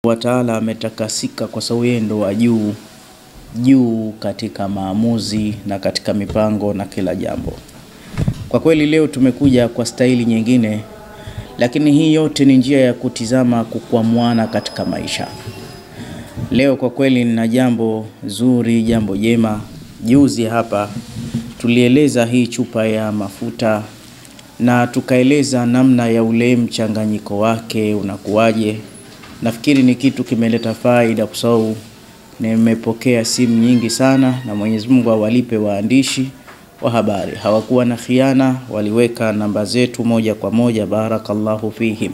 wa taala ametakasika kwa sababu yeye ndo wa juu juu katika maamuzi na katika mipango na kila jambo. Kwa kweli leo tumekuja kwa staili nyingine, lakini hii yote ni njia ya kutizama kukwamwana katika maisha. Leo kwa kweli nina jambo zuri, jambo jema. Juzi hapa tulieleza hii chupa ya mafuta na tukaeleza namna ya ule mchanganyiko wake unakuwaje. Nafikiri ni kitu kimeleta faida kwa sababu nimepokea simu nyingi sana, na Mwenyezi Mungu awalipe waandishi wa habari. Hawakuwa na khiana, waliweka namba zetu moja kwa moja. Barakallahu fihim.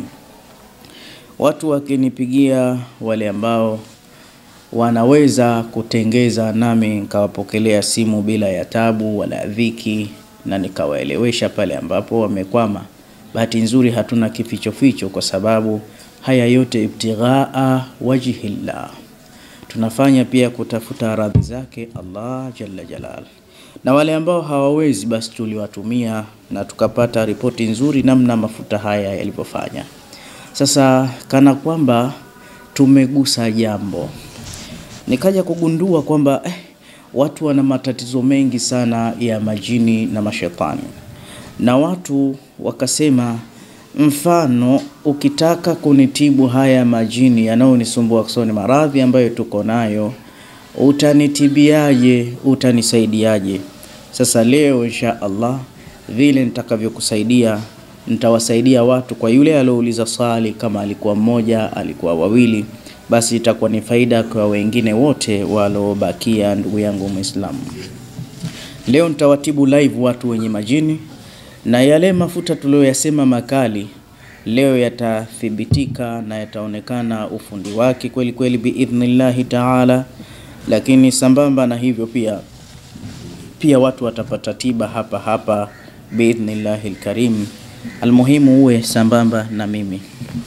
Watu wakinipigia wale ambao wanaweza kutengeza, nami nikawapokelea simu bila ya tabu wala dhiki, na nikawaelewesha pale ambapo wamekwama. Bahati nzuri hatuna kifichoficho, kwa sababu haya yote ibtighaa wajhillah, tunafanya pia kutafuta radhi zake Allah jalla jalal. Na wale ambao hawawezi, basi tuliwatumia na tukapata ripoti nzuri namna mafuta haya yalivyofanya. Sasa kana kwamba tumegusa jambo, nikaja kugundua kwamba eh, watu wana matatizo mengi sana ya majini na mashetani, na watu wakasema, mfano ukitaka kunitibu haya majini yanayonisumbua, kwa sababu ni maradhi ambayo tuko nayo, utanitibiaje? Utanisaidiaje? Sasa leo insha Allah vile nitakavyokusaidia nitawasaidia watu. Kwa yule aliouliza swali, kama alikuwa mmoja, alikuwa wawili, basi itakuwa ni faida kwa wengine wote waliobakia. Ndugu yangu Muislamu, leo nitawatibu live watu wenye majini, na yale mafuta tuliyoyasema makali leo yatathibitika na yataonekana ufundi wake kweli kweli biidhnillahi taala. Lakini sambamba na hivyo pia pia watu watapata tiba hapa hapa biidhnillahi lkarim. Almuhimu uwe sambamba na mimi.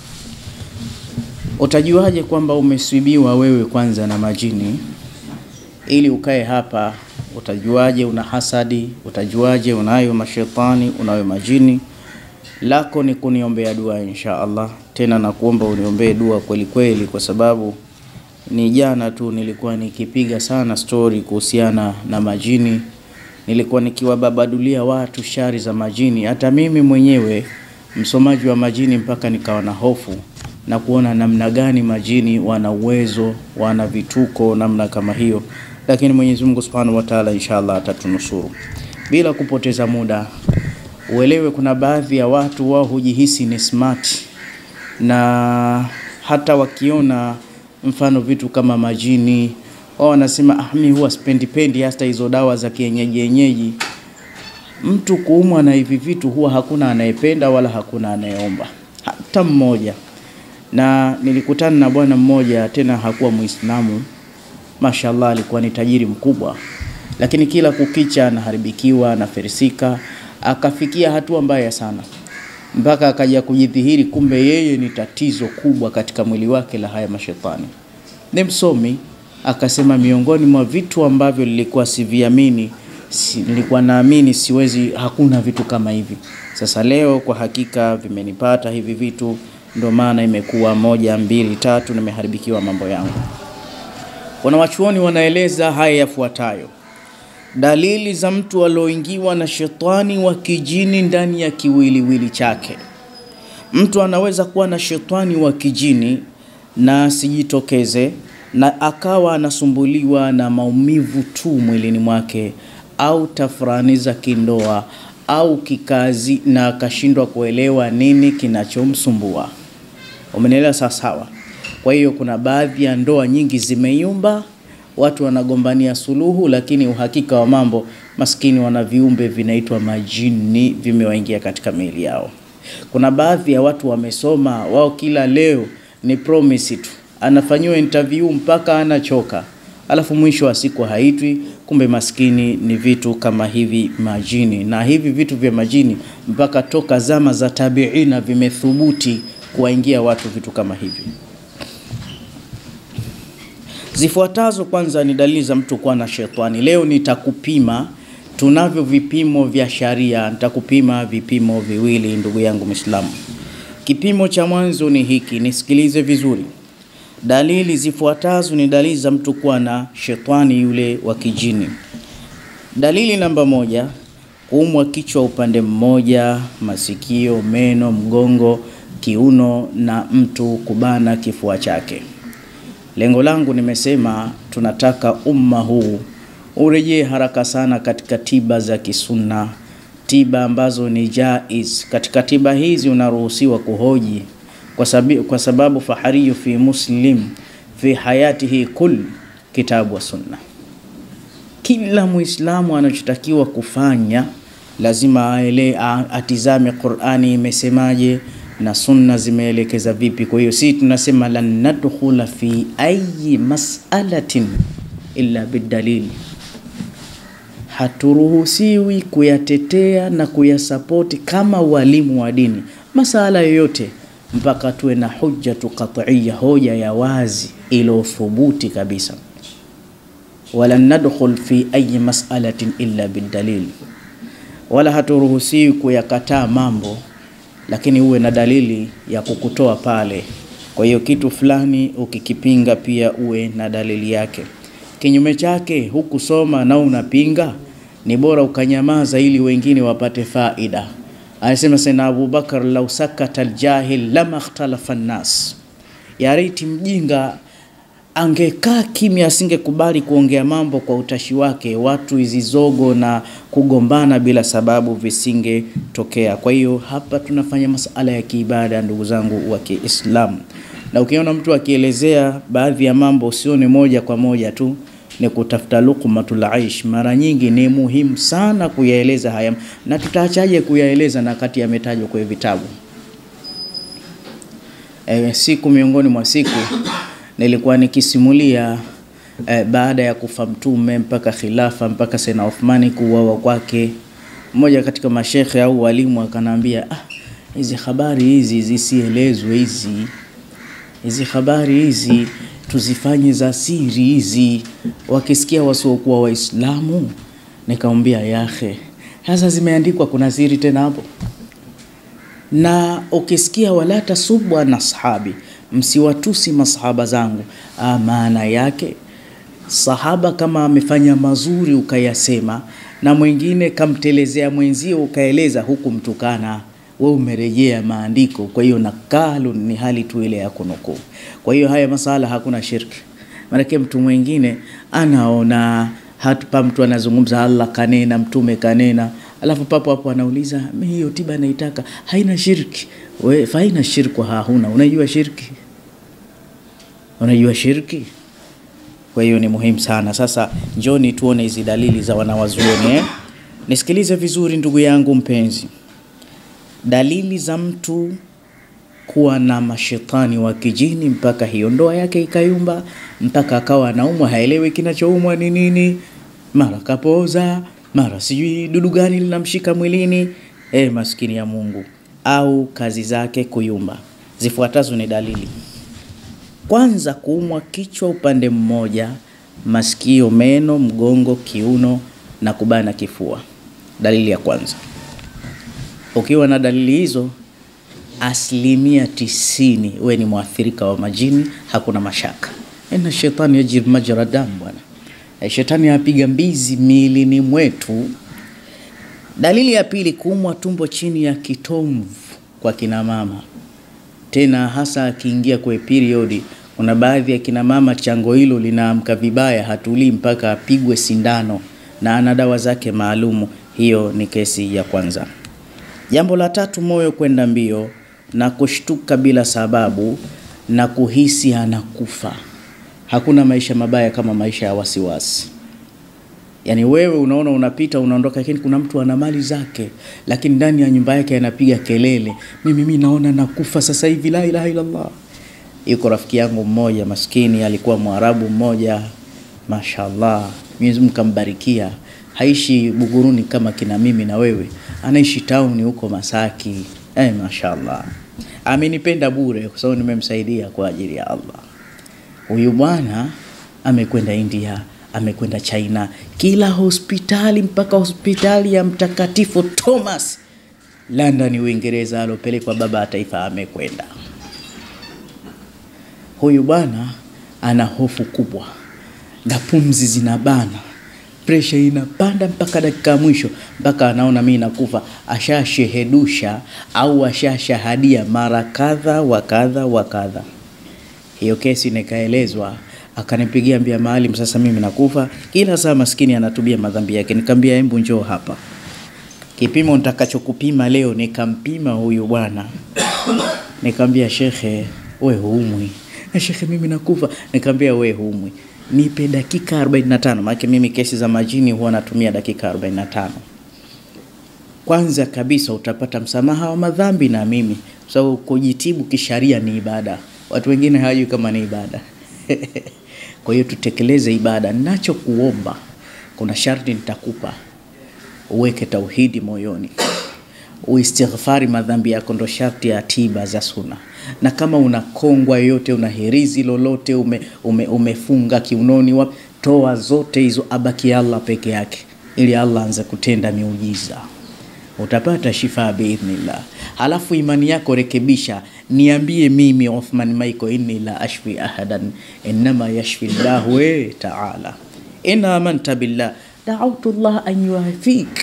Utajuaje kwamba umeswibiwa wewe kwanza na majini? Ili ukae hapa, utajuaje una hasadi? Utajuaje unayo mashetani, unayo majini? Lako ni kuniombea dua insha Allah, tena nakuomba uniombee dua kweli kweli, kwa sababu ni jana tu nilikuwa nikipiga sana stori kuhusiana na majini nilikuwa nikiwababadulia watu shari za majini, hata mimi mwenyewe msomaji wa majini, mpaka nikawa na hofu na kuona namna gani majini wana uwezo, wana vituko namna kama hiyo. Lakini Mwenyezi Mungu Subhanahu wa Ta'ala inshallah atatunusuru. Bila kupoteza muda, uelewe kuna baadhi ya watu wao hujihisi ni smart, na hata wakiona mfano vitu kama majini wao wanasema ah, mimi huwa sipendi pendi hata hizo dawa za kienyeji yenyeji. Mtu kuumwa na hivi vitu huwa hakuna anayependa wala hakuna anayeomba hata mmoja. Na nilikutana na bwana mmoja, tena hakuwa Muislamu, mashallah, alikuwa ni tajiri mkubwa, lakini kila kukicha anaharibikiwa na ferisika, akafikia hatua mbaya sana mpaka akaja kujidhihiri, kumbe yeye ni tatizo kubwa katika mwili wake la haya mashetani. Ni msomi akasema miongoni mwa vitu ambavyo nilikuwa siviamini, si, nilikuwa naamini siwezi, hakuna vitu kama hivi. Sasa leo kwa hakika vimenipata hivi vitu, ndio maana imekuwa moja mbili tatu, nimeharibikiwa mambo yangu. Wanawachuoni wanaeleza haya yafuatayo: dalili za mtu alioingiwa na shetani wa kijini ndani ya kiwiliwili chake. Mtu anaweza kuwa na shetani wa kijini na asijitokeze na akawa anasumbuliwa na maumivu tu mwilini mwake au tafrani za kindoa au kikazi, na akashindwa kuelewa nini kinachomsumbua. Umenielewa sawa sawa? Kwa hiyo kuna baadhi ya ndoa nyingi zimeyumba, watu wanagombania suluhu, lakini uhakika wa mambo, maskini wana viumbe vinaitwa majini vimewaingia katika miili yao. Kuna baadhi ya watu wamesoma, wao kila leo ni promise tu anafanyiwa interview mpaka anachoka, alafu mwisho wa siku haitwi. Kumbe maskini ni vitu kama hivi majini, na hivi vitu vya majini mpaka toka zama za tabiina vimethubuti kuwaingia watu vitu kama hivi. Zifuatazo kwanza ni dalili za mtu kuwa na shetani. Leo nitakupima, tunavyo vipimo vya sharia, nitakupima vipimo viwili, ndugu yangu Muislamu. Kipimo cha mwanzo ni hiki, nisikilize vizuri. Dalili zifuatazo ni dalili za mtu kuwa na shetani yule wa kijini. Dalili namba moja, kuumwa kichwa upande mmoja, masikio, meno, mgongo, kiuno na mtu kubana kifua chake. Lengo langu nimesema, tunataka umma huu urejee haraka sana katika tiba za kisunna, tiba ambazo ni jaiz. Katika tiba hizi unaruhusiwa kuhoji kwa sababu, kwa sababu fahariyu fi muslim fi hayatihi kul kitabu wa sunna. Kila Muislamu anachotakiwa kufanya lazima aele, atizame Qur'ani imesemaje na sunna zimeelekeza vipi. Kwa hiyo sisi tunasema lan nadkhula fi ayi mas'alatin illa bidalili, haturuhusiwi kuyatetea na kuyasapoti kama walimu wa dini masala yoyote mpaka tuwe na hujjatu qat'iyya, hoja ya wazi iliyothubuti kabisa. Wala nadkhul fi ayi mas'alatin illa bidalil, wala haturuhusiwi kuyakataa mambo lakini uwe na dalili ya kukutoa pale. Kwa hiyo kitu fulani ukikipinga, pia uwe na dalili yake. Kinyume chake, hukusoma na unapinga, ni bora ukanyamaza ili wengine wapate faida. Anasema Sayyidina Abubakar, lau sakata aljahil lama ikhtalafa nnas, ya riti mjinga angekaa kimya, asingekubali kuongea mambo kwa utashi wake, watu hizi zogo na kugombana bila sababu visingetokea. Kwa hiyo hapa tunafanya masala ya kiibada, ndugu zangu wa Kiislamu, na ukiona mtu akielezea baadhi ya mambo usione moja kwa moja tu ni kutafuta luqmatul aish. Mara nyingi ni muhimu sana kuyaeleza haya, na tutaachaje kuyaeleza na kati yametajwa kwenye vitabu. E, siku miongoni mwa siku nilikuwa nikisimulia e, baada ya kufa Mtume mpaka khilafa mpaka Sayyidina Uthmani kuuawa kwake, mmoja katika mashekhe au walimu akanambia, ah, hizi habari hizi zisielezwe, hizi hizi habari hizi tuzifanye za siri hizi, wakisikia wasiokuwa Waislamu. Nikamwambia yahe, sasa zimeandikwa, kuna siri tena hapo? Na ukisikia wala tasubwa na sahabi, msiwatusi masahaba zangu, maana yake sahaba kama amefanya mazuri ukayasema, na mwingine kamtelezea mwenzio ukaeleza, huku mtukana we umerejea maandiko. Kwa hiyo nakalu ni hali tu ile ya kunukuu. Kwa hiyo haya masala hakuna shirki, maanake mtu mwingine anaona hapa mtu anazungumza Allah kanena, mtume kanena, alafu papo hapo anauliza mimi hiyo tiba naitaka haina shirki. We faina shirku hahuna, unajua shirki, unajua shirki. Kwa hiyo ni muhimu sana. Sasa njoni tuone hizi dalili za wanawazuoni eh? Nisikilize vizuri ndugu yangu mpenzi dalili za mtu kuwa na mashetani wa kijini mpaka hiyo ndoa yake ikayumba, mpaka akawa anaumwa, haelewi kinachoumwa ni nini, mara kapoza, mara sijui dudu gani linamshika mwilini. E, maskini ya Mungu, au kazi zake kuyumba. Zifuatazo ni dalili. Kwanza, kuumwa kichwa upande mmoja, masikio, meno, mgongo, kiuno na kubana kifua. Dalili ya kwanza. Ukiwa na dalili hizo, asilimia tisini we ni mwathirika wa majini, hakuna mashaka. Inna shetani yajri majra damu, bwana, shetani apiga mbizi miilini mwetu. Dalili ya pili, kuumwa tumbo chini ya kitomvu kwa kina mama, tena hasa akiingia kwenye periodi. Kuna baadhi ya kina mama chango hilo linaamka vibaya, hatulii mpaka apigwe sindano na ana dawa zake maalumu. Hiyo ni kesi ya kwanza. Jambo la tatu, moyo kwenda mbio na kushtuka bila sababu na kuhisi anakufa. Hakuna maisha mabaya kama maisha ya wasiwasi. Yaani wewe unaona unapita unaondoka, lakini kuna mtu ana mali zake, lakini ndani ya nyumba yake anapiga kelele, mimi mimi naona nakufa sasa hivi, la ilaha illallah. Yuko rafiki yangu mmoja maskini, alikuwa Mwarabu mmoja, mashallah, Mwenyezi Mungu kambarikia haishi Buguruni kama kina mimi na wewe, anaishi tauni huko Masaki. Eh, mashallah, amenipenda bure kwa sababu nimemsaidia kwa ajili ya Allah. Huyu bwana amekwenda India, amekwenda China, kila hospitali mpaka hospitali ya Mtakatifu Thomas London, Uingereza, alopelekwa baba ya taifa amekwenda. huyu bwana ana hofu kubwa na pumzi zinabana presha inapanda mpaka dakika ya mwisho mpaka anaona mimi nakufa ashashehedusha au ashashahadia mara kadha wa kadha wa kadha hiyo kesi nikaelezwa akanipigia mbia maalim sasa mimi nakufa kila saa maskini anatubia madhambi yake nikamwambia embu njoo hapa kipimo nitakachokupima leo nikampima huyu bwana nikamwambia shekhe we huumwi na shekhe mimi nakufa nikamwambia we huumwi nipe dakika 45 maana mimi kesi za majini huwa natumia dakika 45 kwanza kabisa utapata msamaha wa madhambi na mimi kwa sababu kujitibu kisharia ni ibada watu wengine hawajui kama ni ibada kwa hiyo tutekeleze ibada nachokuomba kuna sharti nitakupa uweke tauhidi moyoni uistighfari madhambi yako ndo sharti ya tiba za suna na kama una kongwa yoyote una herizi lolote ume, ume, umefunga kiunoni wa, toa zote hizo abaki allah peke yake ili allah anze kutenda miujiza utapata shifa biidhnillah halafu imani yako rekebisha niambie mimi uthman maiko inni la ashfi ahadan innama yashfi llahu e taala in amanta billah daautu llah an yuafik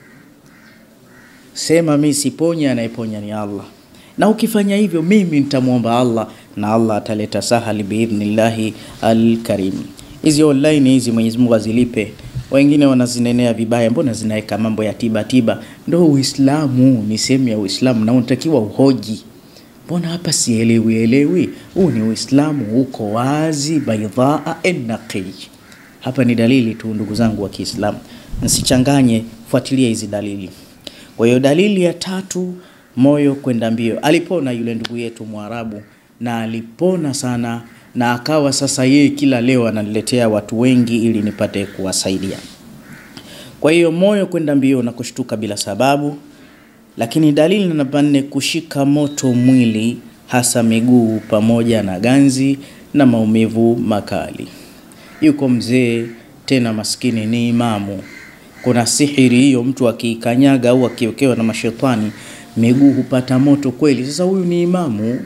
sema mi siponya anayeponya ni allah na ukifanya hivyo mimi nitamwomba allah na allah ataleta sahali biidhnillahi alkarim hizi online hizi mwenyezi mungu azilipe wengine wanazinenea vibaya mbona zinaweka mambo ya tiba tiba ndo uislamu ni sehemu ya uislamu na unatakiwa uhoji mbona hapa sielewi elewi huu ni uislamu uko wazi baidhaa naqi hapa ni dalili tu ndugu zangu wa kiislamu nsichanganye fuatilia hizi dalili kwa hiyo dalili ya tatu moyo kwenda mbio alipona yule ndugu yetu mwarabu na alipona sana na akawa sasa yeye kila leo ananiletea watu wengi ili nipate kuwasaidia kwa hiyo moyo kwenda mbio na kushtuka bila sababu lakini dalili namba nne kushika moto mwili hasa miguu pamoja na ganzi na maumivu makali yuko mzee tena maskini ni imamu kuna sihiri hiyo mtu akiikanyaga au akiwekewa na mashetani miguu hupata moto kweli sasa huyu ni imamu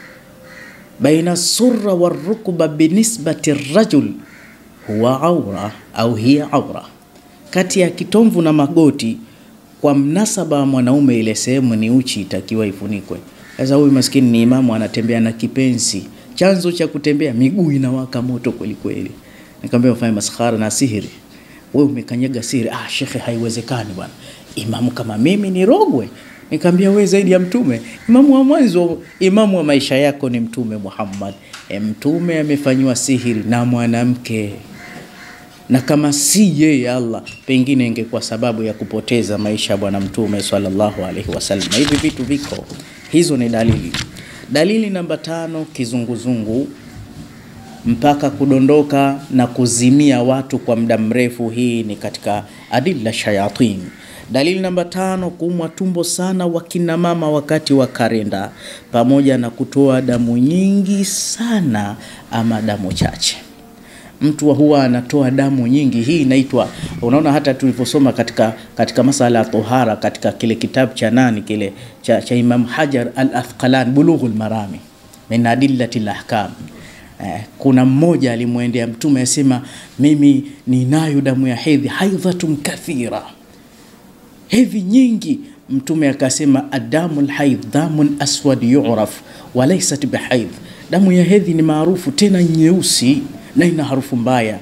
baina surra warukba binisbati rajul huwa aura au hiya aura kati ya kitomvu na magoti kwa mnasaba wa mwanaume ile sehemu ni uchi itakiwa ifunikwe sasa huyu maskini ni imamu anatembea na kipensi chanzo cha kutembea miguu inawaka moto kweli kweli nikamwambia ufanye maskhara na sihiri wewe umekanyaga sihiri ah shekhe haiwezekani bwana imamu kama mimi ni rogwe nikamwambia wewe zaidi ya mtume imamu wa mwanzo imamu wa maisha yako ni mtume Muhammad e, mtume amefanyiwa sihiri na mwanamke na kama si yeye Allah pengine ingekuwa sababu ya kupoteza maisha ya bwana mtume sallallahu alaihi wasallam hivi vitu viko hizo ni dalili dalili namba tano kizunguzungu mpaka kudondoka na kuzimia watu kwa muda mrefu hii ni katika adilla shayatin dalili namba tano kuumwa tumbo sana wakina mama wakati wa karenda pamoja na kutoa damu nyingi sana ama damu chache mtu huwa anatoa damu nyingi hii inaitwa unaona hata tulivyosoma katika katika masala ya tohara katika kile kitabu cha nani kile cha, cha imam hajar al athqalan bulughul marami min adillati lahkam eh, kuna mmoja alimwendea mtume asema mimi ninayo damu ya hedhi haidhatun kathira hedhi nyingi mtume akasema adamu lhaidh damun aswad yuraf walaisat bihaidh damu ya hedhi ni maarufu tena nyeusi na ina harufu mbaya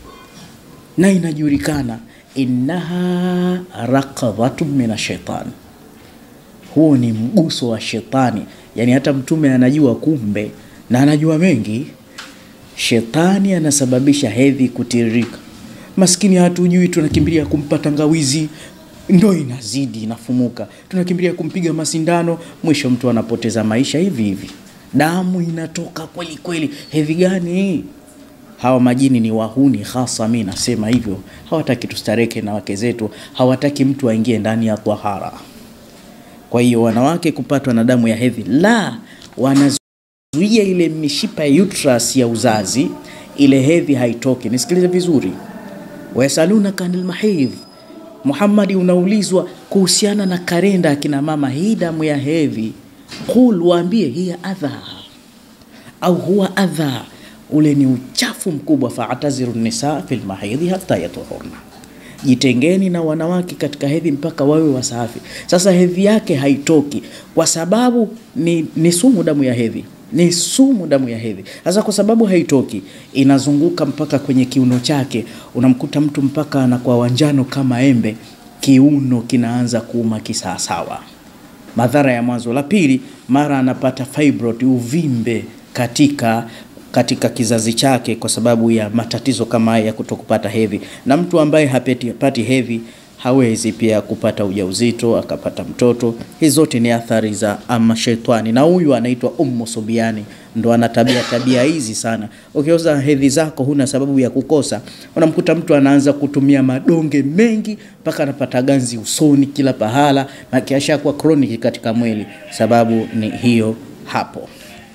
na inajulikana innaha raqadhatun min ashaitan huo ni mguso wa shetani yani hata mtume anajua kumbe na anajua mengi shetani anasababisha hedhi kutiririka maskini hatujui tunakimbilia kumpa tangawizi ndo inazidi inafumuka tunakimbilia kumpiga masindano mwisho mtu anapoteza maisha hivi hivi damu inatoka kweli kweli hedhi gani hii hawa majini ni wahuni hasa mi nasema hivyo hawataki tustareke na wake zetu hawataki mtu aingie ndani ya tahara kwa hiyo wanawake kupatwa na damu ya hedhi la wanazuia ile mishipa ya uterus ya uzazi ile hedhi haitoki nisikilize vizuri wayasalunaka anil mahidh muhammadi unaulizwa kuhusiana na karenda akina mama hii damu ya hedhi qul waambie hiya adha au huwa adha, ule ni uchafu mkubwa. faataziru nisa fil mahidhi hatta yatuhurna, jitengeni na wanawake katika hedhi mpaka wawe wasafi. Sasa hedhi yake haitoki kwa sababu ni, ni sumu damu ya hedhi ni sumu damu ya hedhi. Sasa kwa sababu haitoki, inazunguka mpaka kwenye kiuno chake, unamkuta mtu mpaka anakuwa wanjano kama embe, kiuno kinaanza kuuma kisawasawa. Madhara ya mwanzo. La pili, mara anapata fibroid, uvimbe katika katika kizazi chake kwa sababu ya matatizo kama haya ya kutokupata hedhi, na mtu ambaye hapati, hapati hedhi hawezi pia kupata ujauzito akapata mtoto. Hizi zote ni athari za ama shetani, na huyu anaitwa Ummu Subiani, ndo ana tabia tabia hizi sana. Ukioza hedhi zako huna sababu ya kukosa, unamkuta mtu anaanza kutumia madonge mengi mpaka anapata ganzi usoni kila pahala, na kiasha kuwa chronic katika mwili. Sababu ni hiyo hapo.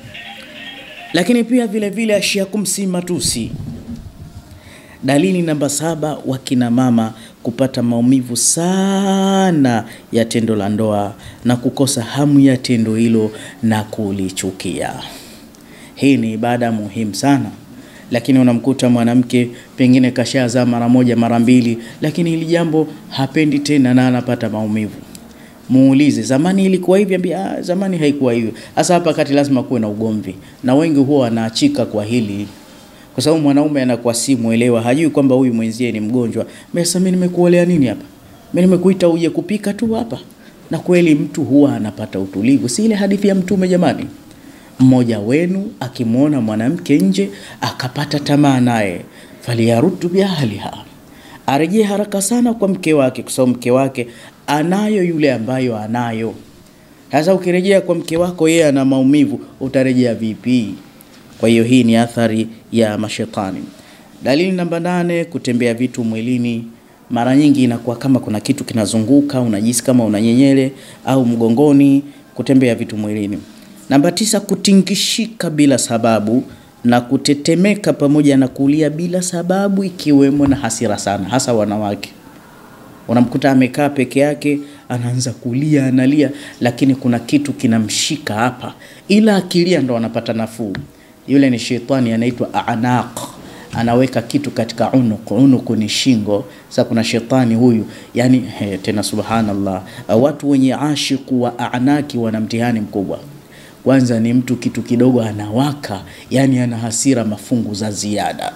Lakini pia vile vile ashiakum si matusi. Dalili namba saba, wakina mama kupata maumivu sana ya tendo la ndoa na kukosa hamu ya tendo hilo na kulichukia. Hii ni ibada muhimu sana, lakini unamkuta mwanamke pengine kashazaa mara moja mara mbili, lakini hili jambo hapendi tena na anapata maumivu. Muulize, zamani ilikuwa hivi? Ambia ah, zamani haikuwa hivyo. Hasa hapa kati lazima kuwe na ugomvi, na wengi huwa wanaachika kwa hili kwa sababu mwanaume anakuwa si mwelewa, hajui kwamba huyu mwenzie ni mgonjwa. Sasa mimi nimekuolea nini hapa? Mimi nimekuita uje kupika tu hapa. Na kweli mtu huwa anapata utulivu, si ile hadithi ya Mtume jamani, mmoja wenu akimwona mwanamke nje akapata tamaa naye, faliyarudu biahliha, arejee haraka sana kwa mke wake, kwa sababu mke wake anayo yule ambayo anayo. Sasa ukirejea kwa mke wako yeye ana maumivu, utarejea vipi? Kwa hiyo hii ni athari ya mashetani. Dalili namba nane, kutembea vitu mwilini. Mara nyingi inakuwa kama kuna kitu kinazunguka, unajisi kama unanyenyele au mgongoni, kutembea vitu mwilini. Namba tisa, kutingishika bila sababu na kutetemeka pamoja na kulia bila sababu, ikiwemo na hasira sana, hasa wanawake. Unamkuta amekaa peke yake anaanza kulia, analia, lakini kuna kitu kinamshika hapa, ila akilia ndo anapata nafuu. Yule ni shetani anaitwa anaq, anaweka kitu katika unuku. Unuku ni shingo. Sasa kuna shetani huyu, yani he, tena subhanallah, watu wenye ashiku wa anaki wana mtihani mkubwa. Kwanza ni mtu kitu kidogo anawaka, yani ana hasira mafungu za ziada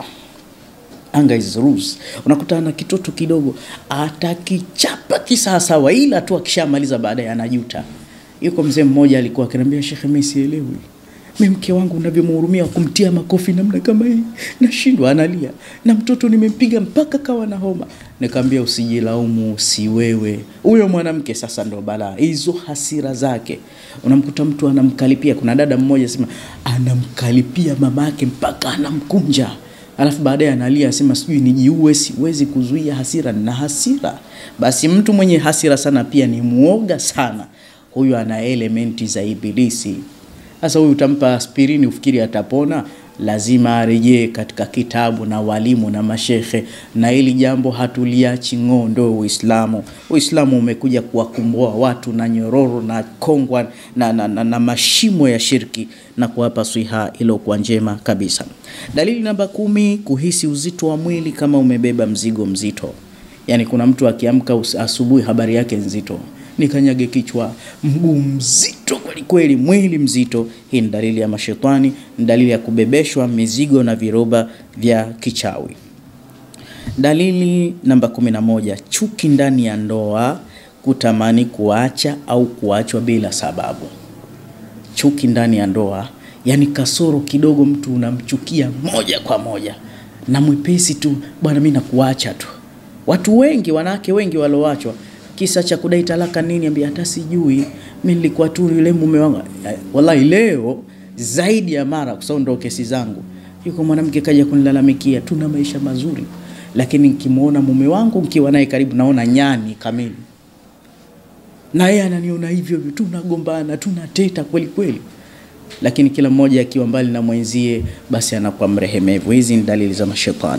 anga is rules. Unakuta ana kitoto kidogo atakichapa kisawasawa, ila tu akishamaliza baadaye anajuta. Yuko mzee mmoja alikuwa akiniambia, Shekhe, mimi sielewi mimi mke wangu unavyomhurumia kumtia makofi namna kama hii, nashindwa. Analia na mtoto nimempiga mpaka kawa na homa. Nikamwambia usijilaumu, si wewe, huyo mwanamke sasa ndo balaa. Hizo hasira zake, unamkuta mtu anamkalipia. Kuna dada mmoja sema anamkalipia mama yake mpaka anamkunja alafu baadaye analia asema sijui nijiue, siwezi kuzuia hasira na hasira. Basi mtu mwenye hasira sana pia ni muoga sana, huyu ana elementi za Ibilisi. Sasa huyu utampa aspirini ufikiri atapona? Lazima arejee katika kitabu na walimu na mashekhe, na hili jambo hatuliachi ng'oo. Ndo Uislamu. Uislamu umekuja kuwakumbua watu na nyororo na kongwa na, na, na, na mashimo ya shirki na kuwapa swiha iliyokuwa njema kabisa. Dalili namba kumi, kuhisi uzito wa mwili kama umebeba mzigo mzito. Yaani kuna mtu akiamka asubuhi habari yake nzito nikanyage kichwa, mguu mzito kweli kweli, mwili mzito. Hii ni dalili ya mashetani, ni dalili ya kubebeshwa mizigo na viroba vya kichawi. Dalili namba kumi na moja, chuki ndani ya ndoa, kutamani kuacha au kuachwa bila sababu. Chuki ndani ya ndoa, yani kasoro kidogo, mtu unamchukia moja kwa moja na mwepesi tu, bwana, mimi nakuacha tu. Watu wengi, wanawake wengi walioachwa kisa cha kudai talaka nini, ambia hata sijui mimi nilikuwa tu yule mume wangu. Wallahi leo zaidi ya mara, kwa sababu ndo kesi zangu, yuko mwanamke kaja kunilalamikia, tuna maisha mazuri, lakini nikimwona mume wangu nikiwa naye karibu, naona nyani kamili, na yeye ananiona hivyo hivyo, tunagombana, tunateta kweli kweli, lakini kila mmoja akiwa mbali na mwenzie, basi anakuwa mrehemevu. Hizi ni dalili za mashetani.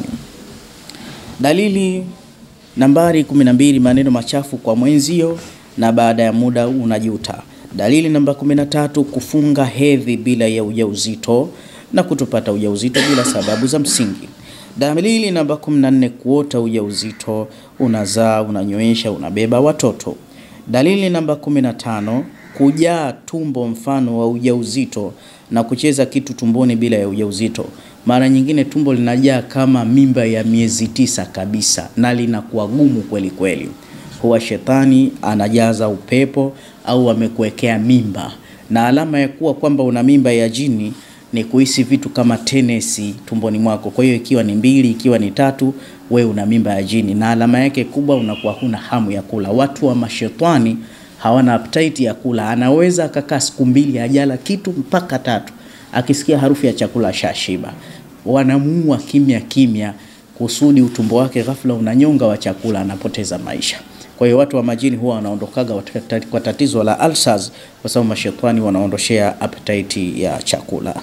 Dalili Nambari 12, maneno machafu kwa mwenzio na baada ya muda unajuta. Dalili namba 13, kufunga hedhi bila ya ujauzito. na kutopata ujauzito bila sababu za msingi. Dalili namba 14, kuota ujauzito, unazaa, unanyoesha, unabeba watoto. Dalili namba 15, kujaa tumbo mfano wa ujauzito na kucheza kitu tumboni bila ya ujauzito. Mara nyingine tumbo linajaa kama mimba ya miezi tisa kabisa na linakuwa gumu kweli kweli. Huwa shetani anajaza upepo au amekuwekea mimba, na alama ya kuwa kwamba una mimba ya jini ni kuhisi vitu kama tenesi tumboni mwako. Kwa hiyo ikiwa ni mbili, ikiwa ni tatu, we una mimba ya jini, na alama yake kubwa unakuwa huna hamu ya kula. Watu wa mashetani hawana appetite ya kula. Anaweza akakaa siku mbili hajala kitu mpaka tatu, akisikia harufu ya chakula shashiba. Wanamuua kimya kimya kusudi utumbo wake ghafla unanyonga wa chakula, anapoteza maisha. Kwa hiyo watu wa majini huwa wanaondokaga kwa tatizo la ulcers, kwa sababu mashetani wanaondoshea appetite ya chakula.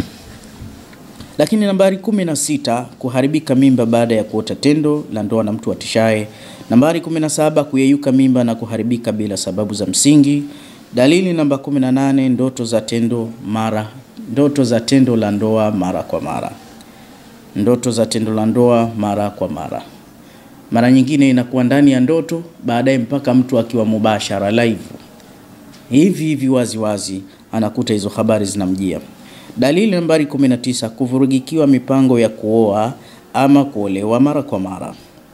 Lakini nambari kumi na sita kuharibika mimba baada ya kuota tendo la ndoa na mtu atishaye. Nambari 17 kuyeyuka mimba na kuharibika bila sababu za msingi. Dalili namba 18 ndoto za tendo mara ndoto za tendo la ndoa mara kwa mara. Ndoto za tendo la ndoa mara kwa mara. Mara nyingine inakuwa ndani ya ndoto, baadaye mpaka mtu akiwa mubashara live hivi hivi wazi wazi anakuta hizo habari zinamjia. Dalili nambari 19 kuvurugikiwa mipango ya kuoa ama kuolewa mara kwa mara.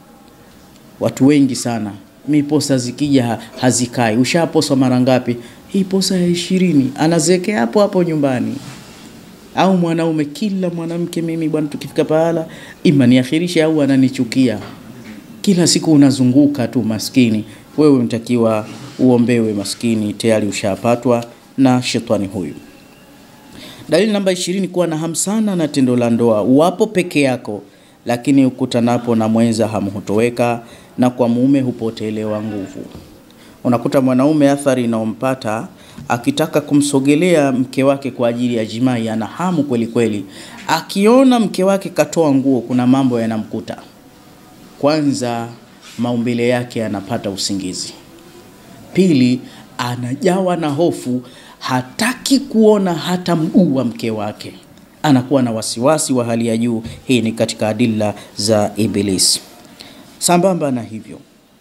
Watu wengi sana, mi posa zikija hazikai. Ushaposwa mara ngapi? Hii posa ya ishirini, anazekea hapo hapo nyumbani. Au mwanaume, kila mwanamke mimi bwana, tukifika pahala ima niakhirishe au ananichukia. Kila siku unazunguka tu maskini. Wewe unatakiwa uombewe maskini, tayari ushapatwa na shetani huyu. Dalili namba ishirini, kuwa na hamu sana na tendo la ndoa. Wapo peke yako, lakini ukutanapo na mwenza hamu hutoweka, na kwa mume hupotelewa nguvu. Unakuta mwanaume athari inayompata akitaka kumsogelea mke wake kwa ajili ya jimai, ana hamu kweli kweli. Akiona mke wake katoa nguo, kuna mambo yanamkuta. Kwanza, maumbile yake anapata usingizi. Pili, anajawa na hofu, hataki kuona hata mguu wa mke wake, anakuwa na wasiwasi wa hali ya juu. Hii ni katika adila za Ibilisi. Sambamba na hivyo,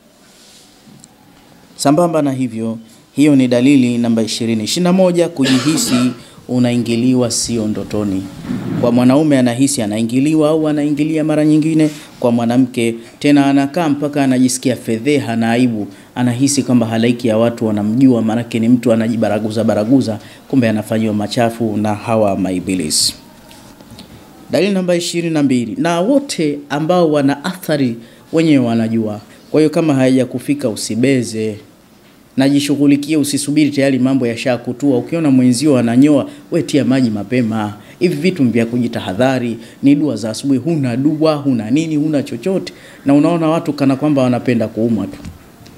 sambamba na hivyo, hiyo ni dalili namba 20. 21, kujihisi unaingiliwa sio ndotoni. Kwa mwanaume anahisi anaingiliwa au anaingilia mara nyingine. Kwa mwanamke tena anakaa mpaka anajisikia fedheha na aibu, anahisi kwamba halaiki ya watu wanamjua, maanake ni mtu anajibaraguza baraguza, kumbe anafanyiwa machafu na hawa maibilisi. Dalili namba ishirini na mbili, na wote ambao wana athari wenyewe wanajua. Kwa hiyo kama haijakufika usibeze, najishughulikie, usisubiri tayari mambo yashakutua. Ukiona mwenzio ananyoa, we tia maji mapema. Hivi vitu vya kujitahadhari ni dua za asubuhi. Huna dua, huna nini, huna chochote, na unaona watu kana kwamba wanapenda kuumwa tu.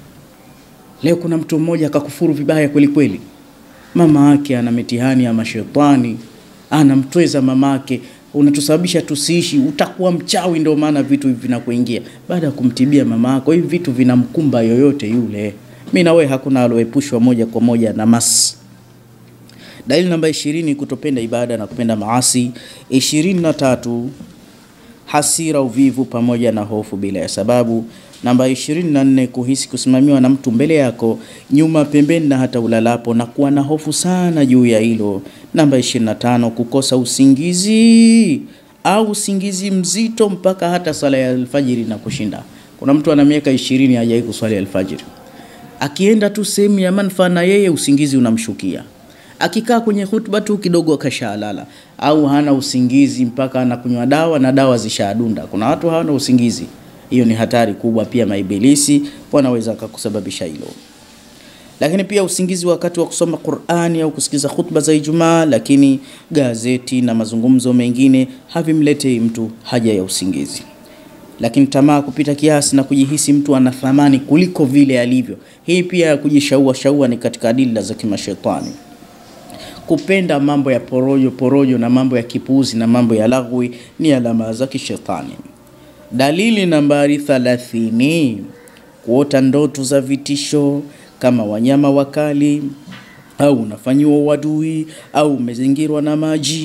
Leo kuna mtu mmoja akakufuru vibaya kweli kweli, mama yake ana mitihani ya mashetani, anamtweza mama yake, unatusababisha tusiishi, utakuwa mchawi. Ndio maana vitu hivi vinakuingia baada ya kumtibia mama yako. Hivi vitu vinamkumba yoyote yule. Mimi na wewe hakuna aloepushwa moja kwa moja na mas. Dalili namba ishirini, kutopenda ibada na kupenda maasi. ishirini na tatu, hasira, uvivu pamoja na hofu bila ya sababu. Namba 24 kuhisi kusimamiwa na mtu mbele yako, nyuma, pembeni na hata ulalapo na kuwa na hofu sana juu ya hilo. Namba 25 kukosa usingizi au usingizi mzito mpaka hata sala ya alfajiri na kushinda. Kuna mtu ana miaka 20 hajai kuswali alfajiri, akienda tu sehemu ya manufaa na yeye usingizi unamshukia akikaa kwenye hutuba tu kidogo akashalala, au hana usingizi mpaka anakunywa dawa na dawa zishadunda. Kuna watu hawana usingizi. Hiyo ni hatari kubwa. Pia maibilisi wanaweza kukusababisha hilo. Lakini pia usingizi wakati wa kusoma Qur'ani au kusikiza hutuba za Ijumaa, lakini gazeti na mazungumzo mengine havimletei mtu haja ya usingizi. Lakini tamaa kupita kiasi na kujihisi mtu ana thamani kuliko vile alivyo, hii pia ya kujishaua shaua ni katika adila za kimashetani. Kupenda mambo ya porojo porojo na mambo ya kipuuzi na mambo ya lagwi ni alama za kishetani. Dalili nambari 30, kuota ndoto za vitisho kama wanyama wakali au unafanyiwa uadui au umezingirwa na maji.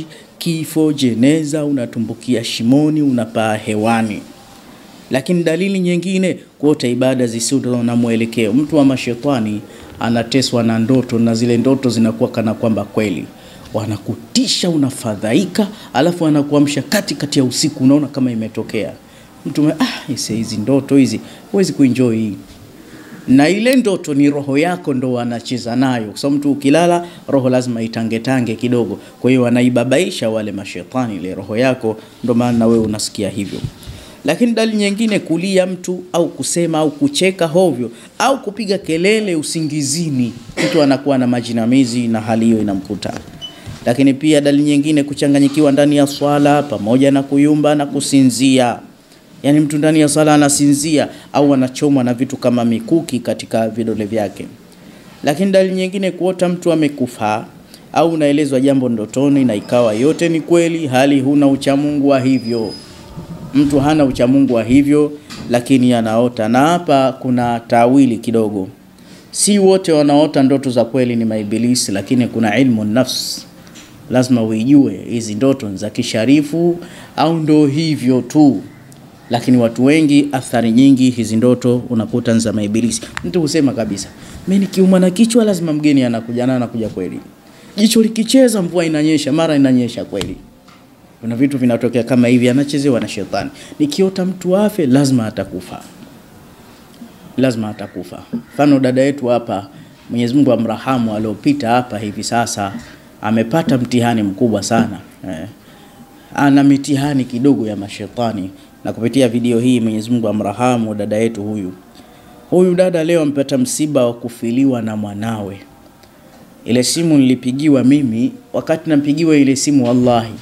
kifo, jeneza, unatumbukia shimoni, unapaa hewani. Lakini dalili nyingine, kuota ibada zisizo na mwelekeo. Mtu wa mashetani anateswa na ndoto na zile ndoto zinakuwa kana kwamba kweli, wanakutisha, unafadhaika, alafu anakuamsha katikati ya usiku, unaona kama imetokea mtu ah, ise hizi ndoto hizi huwezi kuenjoy hii na ile ndoto ni roho yako ndo wanacheza nayo, kwa sababu mtu ukilala roho lazima itangetange kidogo. Kwa hiyo wanaibabaisha wale mashetani ile roho yako, ndo maana wewe unasikia hivyo. Lakini dalili nyingine, kulia mtu au kusema au kucheka hovyo au kupiga kelele usingizini, mtu anakuwa na majinamizi na hali hiyo inamkuta. Lakini pia dalili nyingine, kuchanganyikiwa ndani ya swala pamoja na kuyumba na kusinzia yaani mtu ndani ya sala anasinzia au anachomwa na vitu kama mikuki katika vidole vyake. Lakini dalili nyingine, kuota mtu amekufa au unaelezwa jambo ndotoni na ikawa yote ni kweli, hali huna uchamungu wa hivyo. Mtu hana uchamungu wa hivyo, lakini anaota. Na hapa kuna tawili kidogo, si wote wanaota ndoto za kweli ni maibilisi, lakini kuna ilmu nafs, lazima uijue hizi ndoto ni za kisharifu au ndo hivyo tu lakini watu wengi, athari nyingi hizi ndoto unakuta za maibilisi. Mtu husema kabisa, mimi nikiumwa na kichwa lazima mgeni anakuja, na anakuja kweli. Jicho likicheza mvua inanyesha, mara inanyesha kweli. Kuna vitu vinatokea kama hivi, anachezewa na shetani. Nikiota mtu afe, lazima atakufa, lazima atakufa. Mfano dada yetu hapa, Mwenyezi Mungu amrahamu, aliopita hapa hivi sasa amepata mtihani mkubwa sana eh. Ana mitihani kidogo ya mashetani na kupitia video hii Mwenyezi Mungu amrahamu dada yetu huyu. Huyu dada leo ampata msiba wa kufiliwa na mwanawe. Ile simu nilipigiwa mimi, wakati nampigiwa ile simu, wallahi,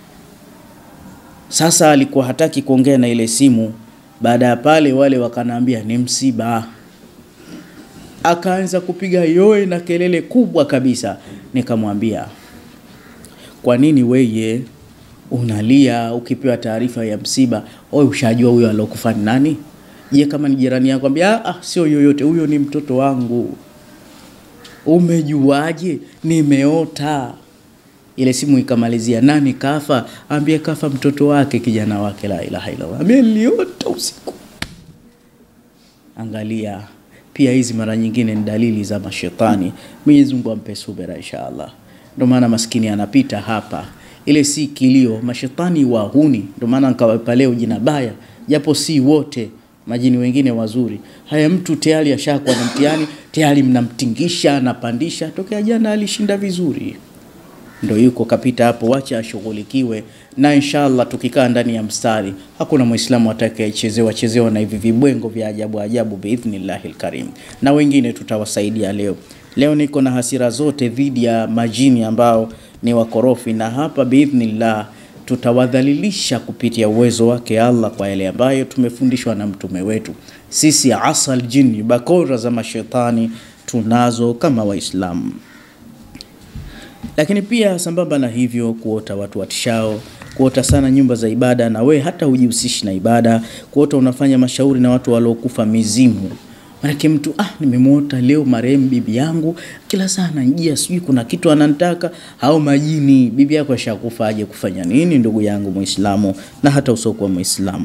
sasa alikuwa hataki kuongea na ile simu. Baada ya pale, wale wakanaambia ni msiba, akaanza kupiga yoe na kelele kubwa kabisa. Nikamwambia, kwa nini weye unalia ukipewa taarifa ya msiba? Wewe ushajua huyo alokufa ni nani? Je, kama ni jirani yako ambia, ah, sio yoyote, huyo ni mtoto wangu. Umejuaje? Nimeota. Ile simu ikamalizia, nani kafa? Ambie kafa mtoto wake, kijana wake. La ilaha illallah, ambie niliota usiku. Angalia, pia hizi mara nyingine ni dalili za mashetani. Mwenyezi Mungu ampe subira inshallah. Ndio maana maskini anapita hapa ile si kilio, mashetani wahuni. Ndio maana nikawapa leo jina baya, japo si wote, majini wengine wazuri. Haya, mtu tayari ashakuwa na mtihani tayari, mnamtingisha anapandisha. Tokea jana alishinda vizuri, ndio yuko kapita hapo, wacha ashughulikiwe na inshallah. Tukikaa ndani ya mstari, hakuna Muislamu atakayechezewa chezewa na hivi vibwengo vya ajabu ajabu, biidhnillahil karim. Na wengine tutawasaidia leo. Leo niko na hasira zote dhidi ya majini ambao ni wakorofi, na hapa biidhnillah tutawadhalilisha kupitia uwezo wake Allah kwa yale ambayo tumefundishwa na mtume wetu. Sisi asal jini, bakora za mashetani tunazo kama Waislamu. Lakini pia sambamba na hivyo, kuota watu watishao, kuota sana nyumba za ibada na we hata hujihusishi na ibada, kuota unafanya mashauri na watu waliokufa mizimu Manake mtu ah, nimemwota leo marehemu bibi yangu, kila saa ananijia, sijui kuna kitu ananitaka au majini. Bibi yako ashakufa, aje kufanya nini? Ndugu yangu Muislamu na hata usiokuwa Muislamu.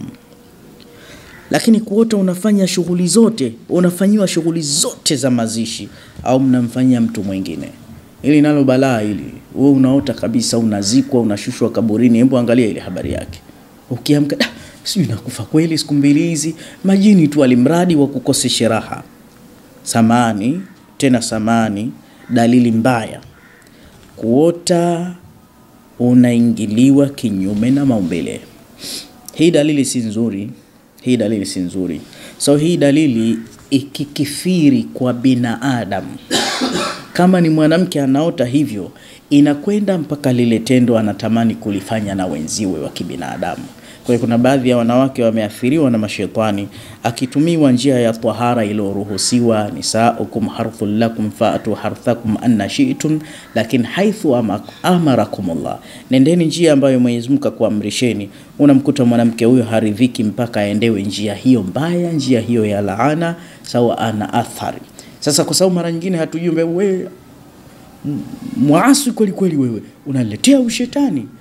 Lakini kuota unafanya shughuli zote, unafanyiwa shughuli zote za mazishi au mnamfanyia mtu mwingine, ili nalo balaa hili. Wewe unaota kabisa unazikwa, unashushwa kaburini. Hebu angalia ile habari yake, ukiamka sijui nakufa kweli siku mbili hizi, majini tu alimradi wa kukosesha raha. Samani tena samani, dalili mbaya, kuota unaingiliwa kinyume na maumbile. Hii dalili si nzuri, hii dalili si nzuri. So hii dalili ikikithiri kwa binadamu, kama ni mwanamke anaota hivyo, inakwenda mpaka lile tendo anatamani kulifanya na wenziwe wa kibinadamu. Kwa hiyo kuna baadhi ya wanawake wameathiriwa na mashetani, akitumiwa njia ya tahara iliyoruhusiwa, nisaukum harthun lakum fatu harthakum anna shi'tum, lakini haithu amarakumullah, nendeni njia ambayo Mwenyezi Mungu akakuamrisheni. Unamkuta mwanamke huyo haridhiki mpaka aendewe njia hiyo mbaya, njia hiyo ya laana, sawa ana athari. Sasa kwa sababu mara nyingine hatujui, wewe muasi kweli kweli, wewe unaletea ushetani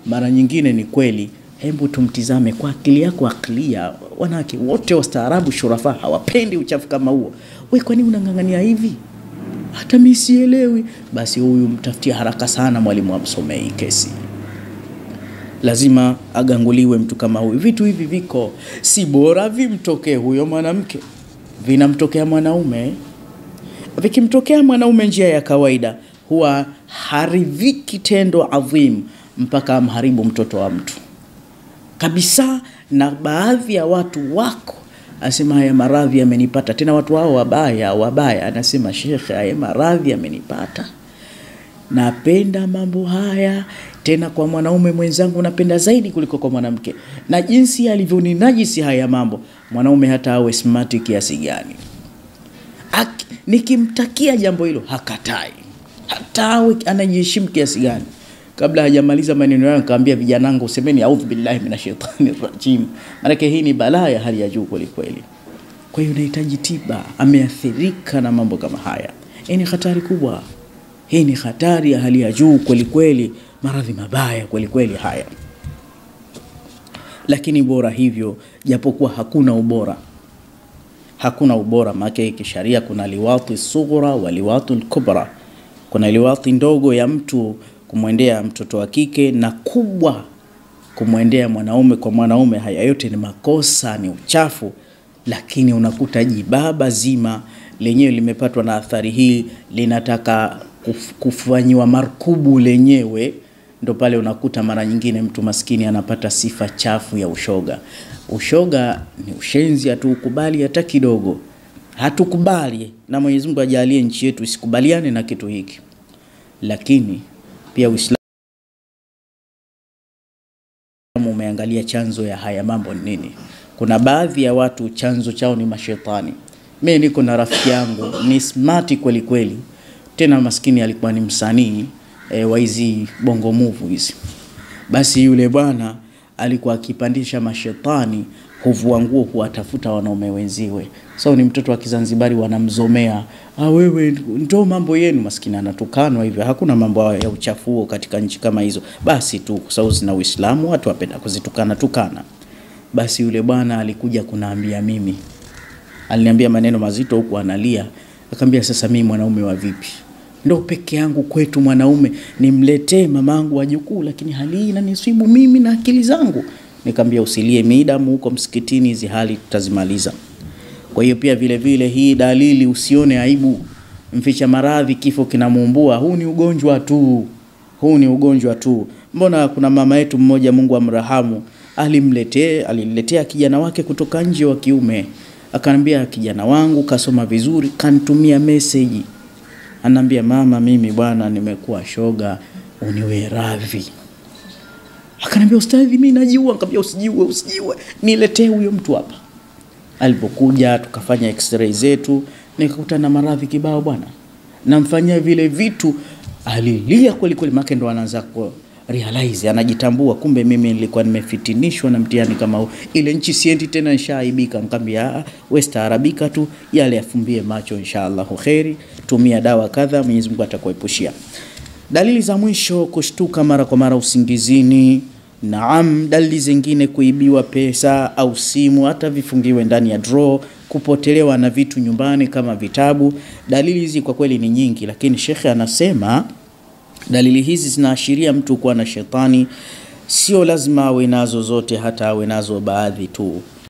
mara nyingine ni kweli. Hebu tumtizame kwa akili yako aklia. Wanawake wote wastaarabu, shurafa, hawapendi uchafu kama huo. We, kwa nini unang'ang'ania hivi? Hata mimi sielewi. Basi huyu mtafutie haraka sana mwalimu amsomee hii kesi lazima aganguliwe mtu kama huyu. Vitu hivi viko, si bora vimtokee huyo mwanamke, vinamtokea mwanaume. Vikimtokea mwanaume njia ya kawaida, huwa haridhiki tendo adhim mpaka amharibu mtoto wa mtu kabisa. Na baadhi ya watu wako asema haya maradhi yamenipata, tena watu hao wabaya wabaya, anasema shekhe, haya maradhi yamenipata napenda mambo haya tena kwa mwanaume mwenzangu napenda zaidi kuliko kwa mwanamke, na jinsi alivyoninajisi haya mambo, mwanaume hata awe smart kiasi gani, Ak- nikimtakia jambo hilo hakatai, hata awe anajiheshimu kiasi gani. Kabla hajamaliza maneno yao, nikamwambia vijanangu, semeni audhu billahi minashaitani rajim, maanake hii ni balaa ya hali ya juu kwelikweli. Kwa hiyo inahitaji tiba. Ameathirika na mambo kama haya, hii ni hatari kubwa. Hii ni hatari ya hali ya juu kweli kweli, maradhi mabaya kweli kweli haya. Lakini bora hivyo, japokuwa hakuna ubora, hakuna ubora maana kisharia kuna liwati sughra wa liwati kubra. Kuna liwati ndogo ya mtu kumwendea mtoto wa kike na kubwa kumwendea mwanaume kwa mwanaume. Haya yote ni makosa, ni uchafu, lakini unakuta jibaba zima lenyewe limepatwa na athari hii, linataka kuf, kufanyiwa markubu lenyewe, ndo pale unakuta mara nyingine mtu maskini anapata sifa chafu ya ushoga. Ushoga ni ushenzi, hatuukubali hata kidogo, hatukubali, na Mwenyezi Mungu ajalie nchi yetu isikubaliane na kitu hiki, lakini pia Uislamu umeangalia chanzo ya haya mambo ni nini. Kuna baadhi ya watu chanzo chao ni mashetani. Mimi niko na rafiki yangu ni smart kweli kweli, tena maskini alikuwa ni msanii e, wa hizi bongo movie hizi. Basi yule bwana alikuwa akipandisha mashetani, huvua nguo, huwatafuta wanaume wenziwe. So ni mtoto wa Kizanzibari, wanamzomea ah, wewe ndo mambo yenu. Maskini anatukanwa hivyo. Hakuna mambo ya uchafuo katika nchi kama hizo, basi tu kwa sababu zina Uislamu, watu wapenda kuzitukana tukana. Basi yule bwana alikuja kunaambia mimi, aliniambia maneno mazito huku analia, akamwambia sasa, mimi mwanaume wa vipi? Ndo peke yangu kwetu mwanaume, nimletee mamangu wajukuu, lakini hali hii inanisibu mimi na akili zangu. Nikamwambia usilie midamu huko msikitini, hizi hali tutazimaliza. Kwa hiyo pia vile vile hii dalili, usione aibu. Mficha maradhi kifo kinamuumbua, huu ni ugonjwa tu, huu ni ugonjwa tu. Mbona kuna mama yetu mmoja, Mungu amrahamu, alimletee aliniletea kijana wake kutoka nje wa kiume, akanambia kijana wangu kasoma vizuri, kanitumia meseji, anaambia mama, mimi bwana nimekuwa shoga, uniwe radhi. Akanambia ustadhi, mimi najiua. Nikamwambia usijiue, usijiue, niletee huyo mtu hapa. Alipokuja tukafanya x-ray zetu, nikakuta na maradhi kibao bwana, namfanyia vile vitu, alilia kweli kweli, make ndo anaanza ku realize, anajitambua, kumbe mimi nilikuwa nimefitinishwa na mtihani kama huu. Ile nchi siendi tena, nishaaibika. Nikamwambia ah, wewe staarabika tu, yale afumbie macho, inshallah kheri, tumia dawa kadha, Mwenyezi Mungu atakuepushia. Dalili za mwisho, kushtuka mara kwa mara usingizini. Naam, dalili zingine kuibiwa pesa au simu, hata vifungiwe ndani ya draw, kupotelewa na vitu nyumbani kama vitabu. Dalili hizi kwa kweli ni nyingi, lakini shekhe anasema dalili hizi zinaashiria mtu kuwa na shetani. Sio lazima awe nazo zote, hata awe nazo baadhi tu.